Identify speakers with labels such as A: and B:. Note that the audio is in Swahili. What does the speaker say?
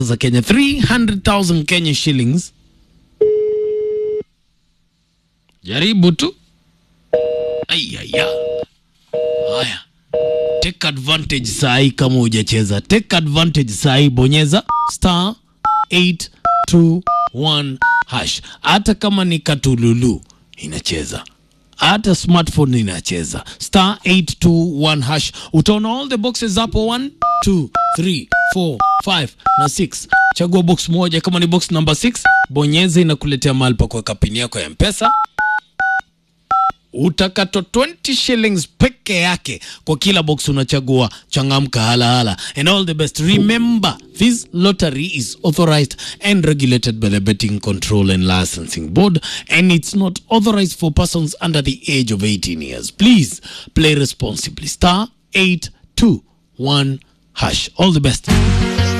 A: za Kenya 300,000 Kenya shillings. Jaribu tu. Ayaya. Haya. Take advantage sahi kama hujacheza. Take advantage sahi bonyeza star 821 hash. Hata kama ni katululu inacheza. Hata smartphone inacheza. Star 821 hash. Utaona all the boxes hapo 1 2 3 4 5 na 6. Chagua box moja kama ni box number 6, bonyeza inakuletea mahali pa kuweka pini yako ya M-Pesa utakatwa 20 shillings peke yake kwa kila box unachagua. Changamka halahala, and all the best. Remember, this lottery is authorized and regulated by the Betting Control and Licensing Board, and it's not authorized for persons under the age of 18 years. Please play responsibly. Star 821 hash. All the best.